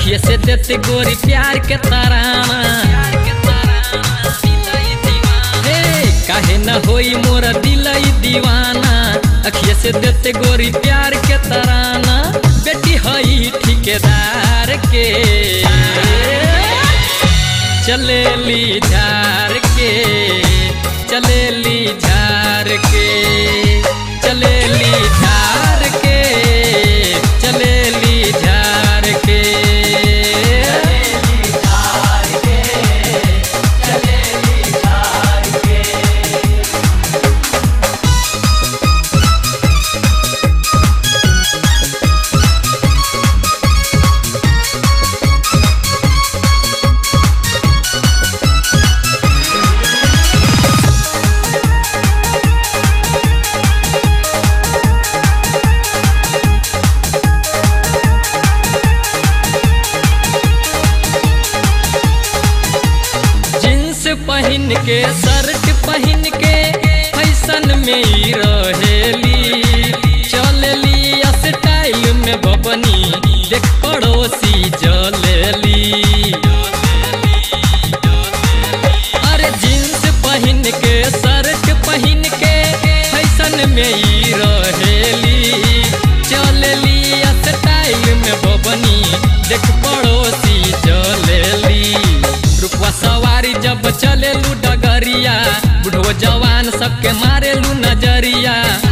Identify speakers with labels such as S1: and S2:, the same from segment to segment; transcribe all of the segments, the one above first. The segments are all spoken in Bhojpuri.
S1: अखिए से देते गोरी प्यार के तराना हे काहे न होई मोर दिल ई दीवाना अखिए से देते गोरी प्यार के तराना बेटी हई ठेकेदार के चलेली झार के चलेली झार के चलेली झार के चलेली झार के जींस पहन के शर्ट पहन के फैशन में ही रहेली चलली स्टाइल में बबनी देख पड़ोसी जलेली अरे जींस पहन के शर्ट पहन के फैशन में ही रहेली चलली स्टाइल में बबनी देख पड़ोसी जलेली रुपवा सवारी जब चलेलू डगरिया बुढ़ो जवान सबके मारेलू नजरिया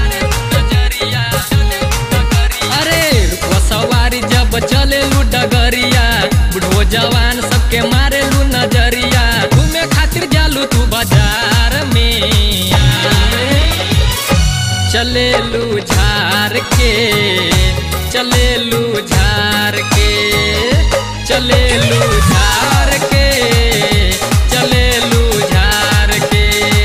S1: अरे रुपवा सवारी जब चलेलू डगरिया बुढ़ो जवान सबके मारेलू नजरिया घूमे खातिर जालू तू बाजार में चलेलू झार के चलेलू झार के चलेलू झार के चलेलू झार के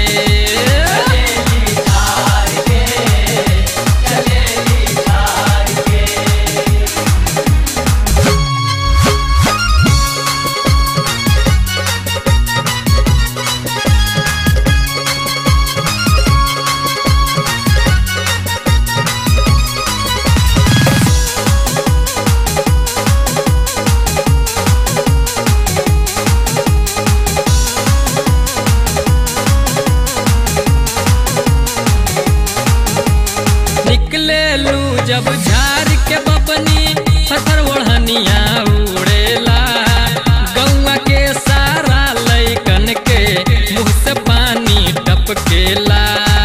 S1: निकले लू जब झार के बपनी फतर ओढ़निया उड़ेला गौवा के सारा लैकन के मुंह से पानी टपकेला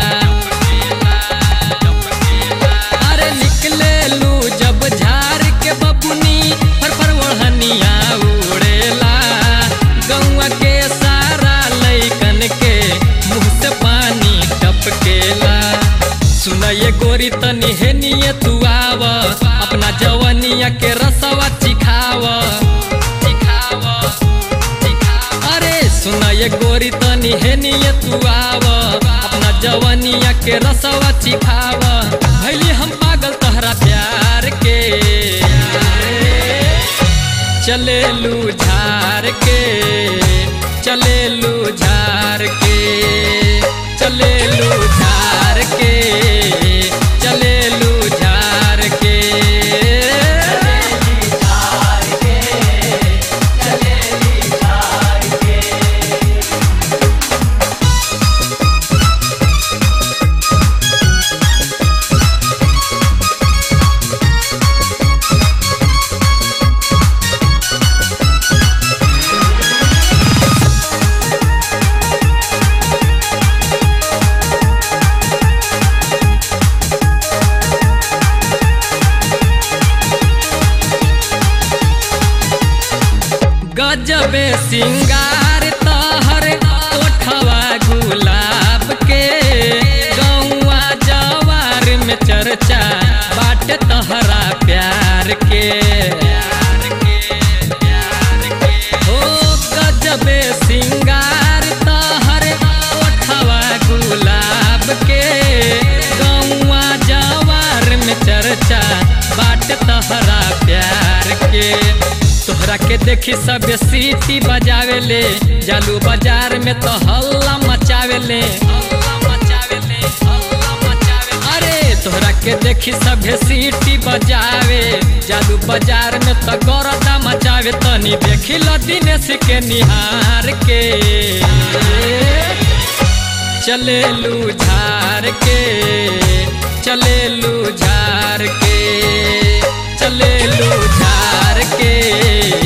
S1: अरे निकले लू जब झार के बपनी फर ओढ़निया उड़ेला गौवा के सारा लैकन के मुंह से पानी टपकेला सुनये गोरी तनी हेनिए तू आव अपना जवनिया के रसवा चिखाव अरे सुनये गोरी तनी हेनिए तू आव अपना जवनिया के रसवा चिखाव भैली हम पागल तहरा प्यार के चलेलू झार के चलेलू झार के चलेलू झार के चलेलू झार के गजबे सिंगार तहर ओठवा गुलाब के गौवा जवार में चर्चा बाट तहरा प्यार के ओ गजबे सिंगार तहर ओठवा गुलाब के गौवा जवार में चर्चा बाट तहरा प्यार के तोहरा के देखी सब सीटी बजावेले जालू बाजार में तो हल्ला मचावेले अरे तोहरा के देखी सभे सीटी बजावे जादू बाजार में तो गौरता मचावे बावे तनी देखी ल दिनेश के निहार के चलेलू झार के चलेलू झार के चलेलू झार के